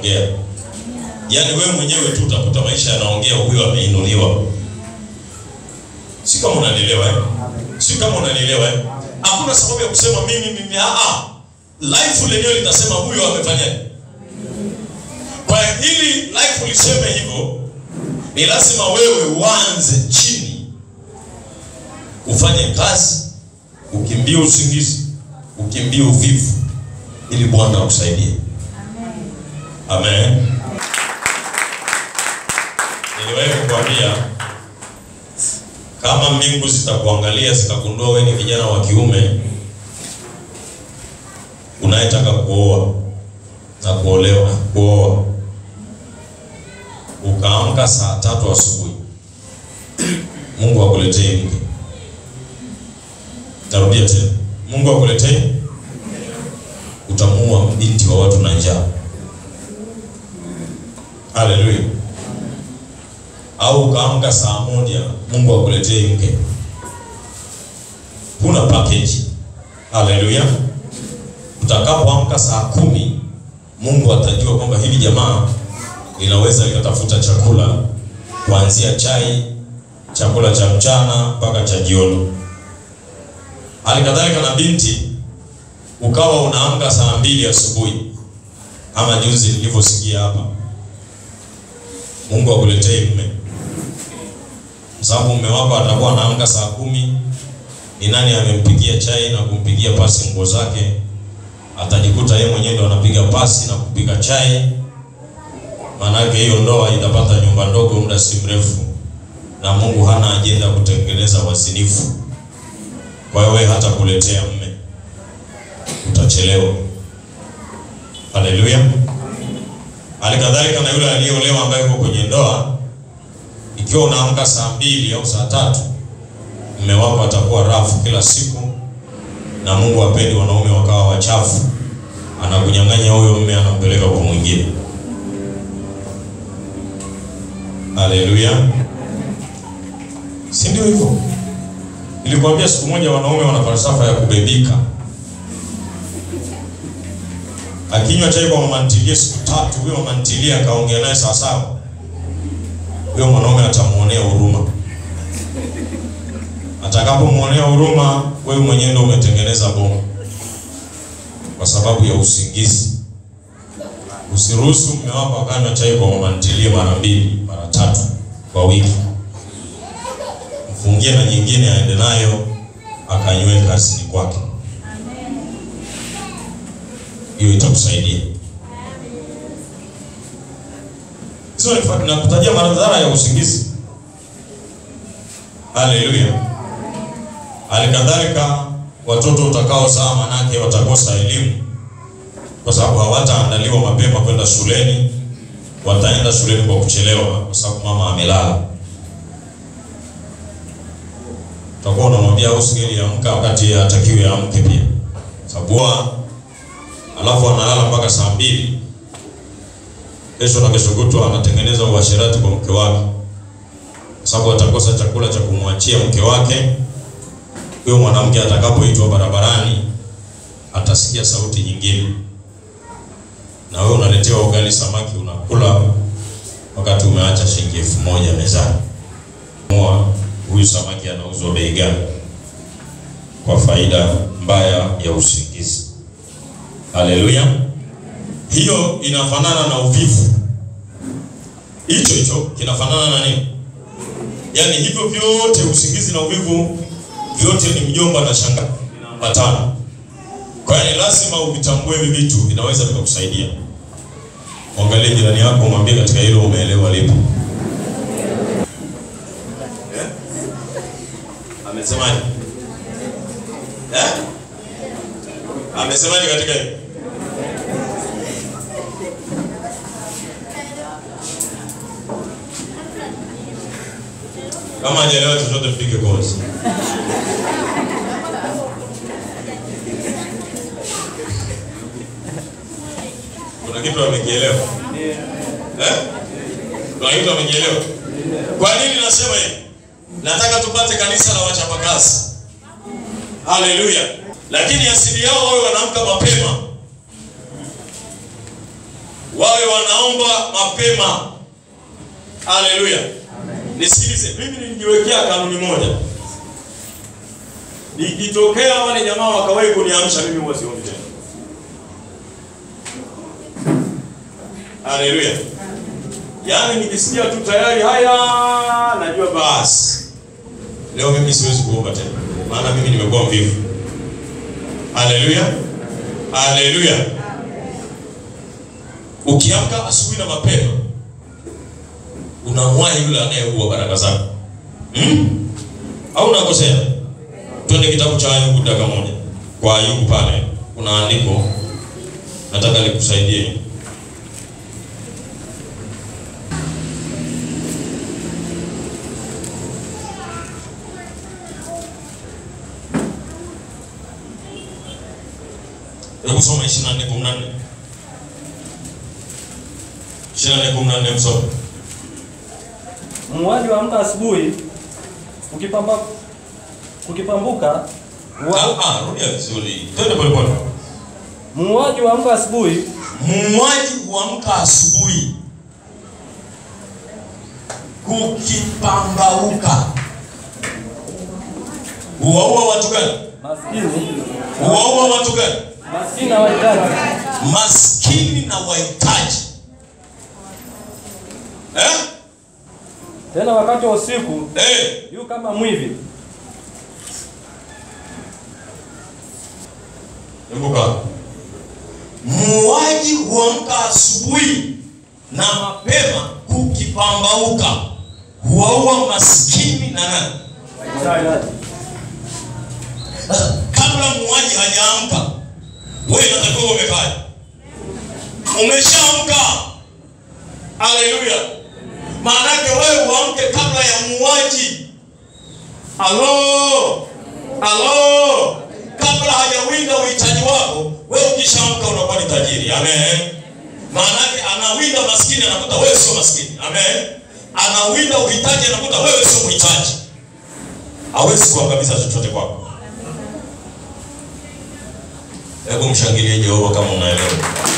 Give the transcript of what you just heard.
anaongea. Yaani wewe mwenyewe tu utakuta maisha yanaongea, huyo ameinuliwa. Si kama unanielewa eh? Si kama unanielewa eh? Hakuna sababu ya kusema mimi mimi, ah ah. Life lenyewe litasema huyo amefanyaje. Kwa ili life liseme hivyo, ni lazima wewe uanze chini, ufanye kazi, ukimbie usingizi, ukimbie uvivu, ili Bwana akusaidie. Amen. Niliwahi kukwambia kama mbingu zitakuangalia zikagundua wewe ni kijana wa kiume unayetaka kuoa na kuolewa kuoa, ukaamka saa tatu asubuhi, Mungu akuletee mke. Tarudia tena, Mungu akuletee, utamuua binti wa watu na njaa. Haleluya! Au ukaamka saa moja, Mungu akuletee mke, huna package. Haleluya! Utakapoamka saa kumi Mungu atajua kwamba hili jamaa linaweza likatafuta chakula kuanzia chai, chakula cha mchana mpaka cha jioni. Hali kadhalika na binti, ukawa unaamka saa mbili asubuhi ama juzi nilivyosikia hapa, Mungu akuletee mume, sababu mume wako atakuwa anaamka saa kumi. Ni nani amempigia chai na kumpigia pasi nguo zake? atajikuta yeye mwenyewe ndo anapiga pasi na kupika chai. Maanake hiyo ndoa itapata nyumba ndogo muda si mrefu, na Mungu hana ajenda kutengeneza wazinifu. Kwa hiyo wewe hata kuletea mme utachelewa. Haleluya! Halikadhalika na yule aliyeolewa ambaye yuko kwenye ndoa, ikiwa unaamka saa mbili au saa tatu, mme wako atakuwa rafu kila siku na Mungu apendi wanaume wakawa wachafu, anakunyang'anya huyo mume, anampeleka kwa mwingine. Haleluya, si ndio hivyo? Nilikwambia siku moja wanaume wana falsafa ya kubebika. Akinywa chai kwa mama ntilie siku tatu, huyo mama ntilie akaongea naye sawa sawa, huyo mwanaume atamuonea huruma atakapomwonea huruma, wewe mwenyewe ndio umetengeneza bomu kwa sababu ya usingizi. Usiruhusu mume wako akanywa chai kwa mama ntilie mara mbili mara tatu kwa wiki. Mfungie na nyingine aende nayo akanywe kazini kwake. Hiyo itakusaidia. Hizo nakutajia madhara ya usingizi. Haleluya. Halikadhalika watoto utakaozaa, manake watakosa elimu kwa sababu hawataandaliwa mapema kwenda shuleni. Wataenda shuleni kwa kuchelewa, kwa sababu mama amelala. Utakuwa unamwambia usigeli amka, wakati hatakiwi amke pia, sababu alafu analala mpaka saa mbili. Kesho na kesho kutwa anatengeneza uasherati kwa mke wake, kwa sababu atakosa chakula cha kumwachia mke wake huyo mwanamke atakapoitwa barabarani atasikia sauti nyingine, na wewe unaletewa ugali samaki unakula, wakati umeacha shilingi elfu moja mezani. Moa, huyu samaki anauzwa bei gani? Kwa faida mbaya ya usingizi. Haleluya! Hiyo inafanana na uvivu, hicho hicho kinafanana na nini? Yaani hivyo vyote, usingizi na uvivu vyote ni mjomba na shangazi vinaambatana. Kwa hiyo lazima uvitambue hivi vitu, vinaweza vikakusaidia. Mwangalie jirani yako, mwambie katika hilo umeelewa lipo. Eh? Amesemaje? Eh? Amesemaje katika hilo? Kama hajaelewa chochote mpige kozi. Kuna kitu amekielewa? Eh? Kuna kitu amekielewa? Kwa nini nasema hivi? Nataka tupate kanisa la wachapakazi. Haleluya. Lakini asili yao wao wanaamka mapema. wawe wanaomba mapema. Haleluya! Nisikilize, mimi nilijiwekea kanuni moja, nikitokea wale jamaa wakawahi kuniamsha mimi huwa siombi tena. Haleluya! Yaani nikisikia tu tayari haya, najua basi leo mimi siwezi kuomba tena, maana mimi nimekuwa mvivu. Haleluya, haleluya. Ukiamka asubuhi na mapema, unamwahi yule anayeua baraka zako hmm? au unakosea? Twende kitabu cha Ayubu dakika moja. Kwa Ayubu pale kuna andiko nataka nikusaidie. Hebu soma 24:14. 24:14 msome. Muuaji huamka asubuhi, ukipamba ukipambuka hua- Ah, ah, rudia vizuri. Twende pole pole. muuaji huamka asubuhi, Muuaji huamka asubuhi kukipambauka. Huwaua watu gani? maskini Huwaua watu gani? maskini na wahitaji, Maskini na wahitaji. Eh? tena wakati wa usiku Eh, yu kama mwivi. Kumbuka, muuaji huamka asubuhi na mapema kukipambauka, huwaua maskini na nani? Sasa, kabla muuaji hajaamka, wewe unatakiwa umefanya, umeshaamka. Haleluya! Maanake wewe uamke kabla ya muuaji. Halo, halo, kabla hajawinda uhitaji wako, wewe ukishaamka unakuwa ni tajiri. Amen. Maanake anawinda maskini, anakuta wewe sio maskini. Amen. Anawinda uhitaji, anakuta wewe sio mhitaji. Hawezi kuangamiza chochote kwako. Hebu mshangilie Jehova kama unaelewa.